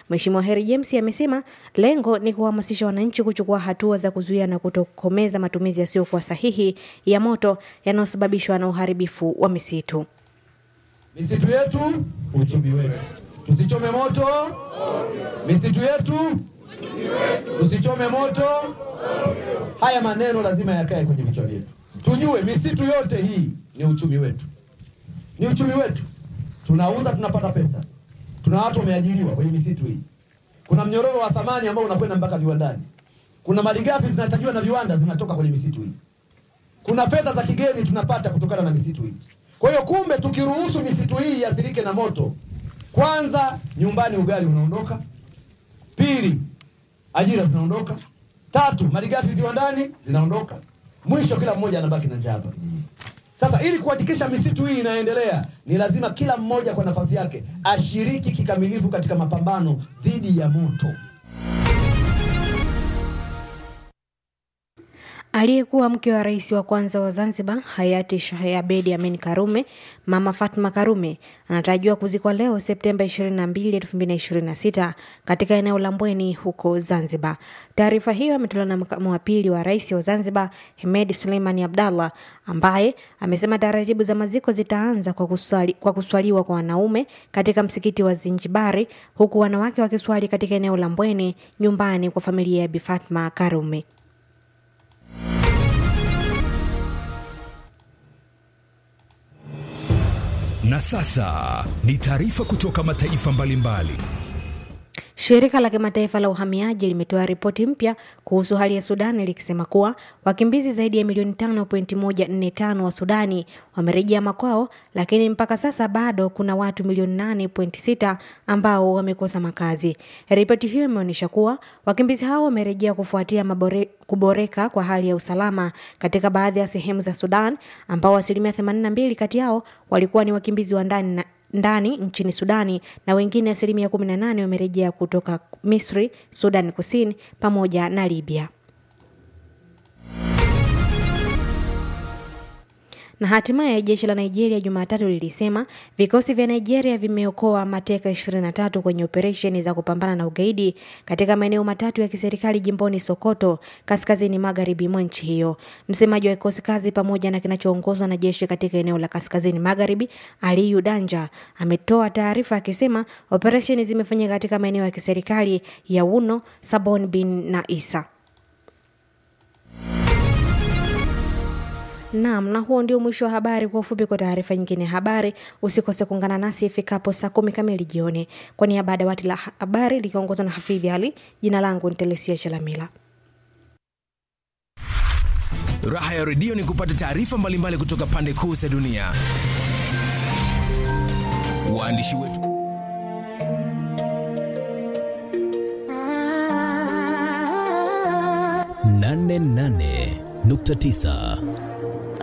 Mheshimiwa Heri James amesema lengo ni kuhamasisha wananchi kuchukua hatua za kuzuia na kutokomeza matumizi yasiyokuwa sahihi ya moto yanayosababishwa na uharibifu wa misitu. Misitu yetu uchumi wetu, tusichome moto misitu yetu, tusichome moto. Haya maneno lazima yakae kwenye vichwa vyetu, tujue misitu yote hii ni uchumi wetu, ni uchumi wetu. Tunauza, tunapata pesa, tuna watu wameajiriwa kwenye misitu hii. Kuna mnyororo wa thamani ambao unakwenda mpaka viwandani. Kuna malighafi zinatajiwa na viwanda zinatoka kwenye misitu hii. Kuna fedha za kigeni tunapata kutokana na misitu hii. Kwa hiyo kumbe, tukiruhusu misitu hii iathirike na moto, kwanza nyumbani ugali unaondoka, pili ajira zinaondoka, tatu malighafi viwandani zinaondoka, mwisho kila mmoja anabaki na njaa hapa. Sasa ili kuhakikisha misitu hii inaendelea, ni lazima kila mmoja kwa nafasi yake ashiriki kikamilifu katika mapambano dhidi ya moto. Aliyekuwa mke wa rais wa kwanza wa Zanzibar hayati Sheikh Abedi Amin Karume, Mama Fatma Karume anatarajiwa kuzikwa leo Septemba 22, 2026 katika eneo la Mbweni huko Zanzibar. Taarifa hiyo imetolewa na makamu wa pili wa rais wa Zanzibar Hemed Suleimani Abdallah, ambaye amesema taratibu za maziko zitaanza kwa, kuswali, kwa kuswaliwa kwa wanaume katika msikiti wa Zinjibari, huku wanawake wakiswali katika eneo la Mbweni nyumbani kwa familia ya Bi Fatma Karume. Na sasa ni taarifa kutoka mataifa mbalimbali. Shirika la kimataifa la uhamiaji limetoa ripoti mpya kuhusu hali ya Sudani likisema kuwa wakimbizi zaidi ya milioni 5.145 wa Sudani wamerejea makwao, lakini mpaka sasa bado kuna watu milioni 8.6 ambao wamekosa makazi. Ripoti hiyo imeonyesha kuwa wakimbizi hao wamerejea kufuatia mabore, kuboreka kwa hali ya usalama katika baadhi ya sehemu za Sudan, ambao asilimia 82 kati yao walikuwa ni wakimbizi wa ndani na ndani nchini Sudani na wengine asilimia 18 wamerejea kutoka Misri, Sudan Kusini pamoja na Libya. Na hatimaye jeshi la Nigeria Jumatatu lilisema vikosi vya Nigeria vimeokoa mateka 23 kwenye operesheni za kupambana na ugaidi katika maeneo matatu ya kiserikali jimboni Sokoto, kaskazini magharibi mwa nchi hiyo. Msemaji wa kikosi kazi pamoja na kinachoongozwa na jeshi katika eneo la kaskazini magharibi, Aliyu Danja, ametoa taarifa akisema operesheni zimefanyika katika maeneo ya kiserikali ya Wuno, Sabon bin na Isa. Naam, na huo ndio mwisho wa habari. Kwa ufupi, kwa taarifa nyingine ya habari usikose kuungana nasi ifikapo saa kumi kamili jioni. Kwa niaba ya dawati la habari likiongozwa na Hafidhi Ali, jina langu ni Telesia Chalamila. Raha ya redio ni kupata taarifa mbalimbali kutoka pande kuu za dunia. Waandishi wetu nane nane nukta tisa